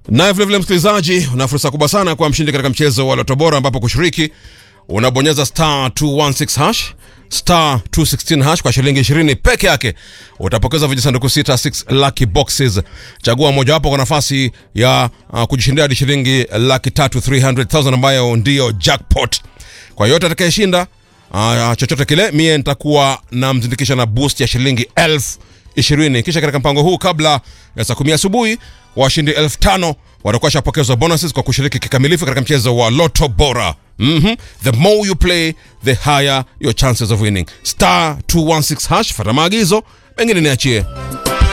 Naye vilevile msikilizaji, una fursa kubwa sana kwa mshindi katika mchezo wa Loto Bora, ambapo kushiriki unabonyeza star 216 hash star 216 hash kwa shilingi 20 peke yake utapokeza vijisanduku sita 6 lucky boxes. Chagua mojawapo kwa nafasi ya uh, kujishindia hadi shilingi laki tatu 300,000 ambayo ndiyo jackpot. Kwa yote atakayeshinda uh, chochote kile, mie nitakuwa namzindikisha na boost ya shilingi elfu ishirini. Kisha katika mpango huu kabla ya saa kumi asubuhi washindi elfu tano watakuwa shapokezwa bonuses kwa kushiriki kikamilifu katika mchezo wa Loto Bora. Mhm. The more you play, the higher your chances of winning. Star 216 hash, fata maagizo, mengine niachie.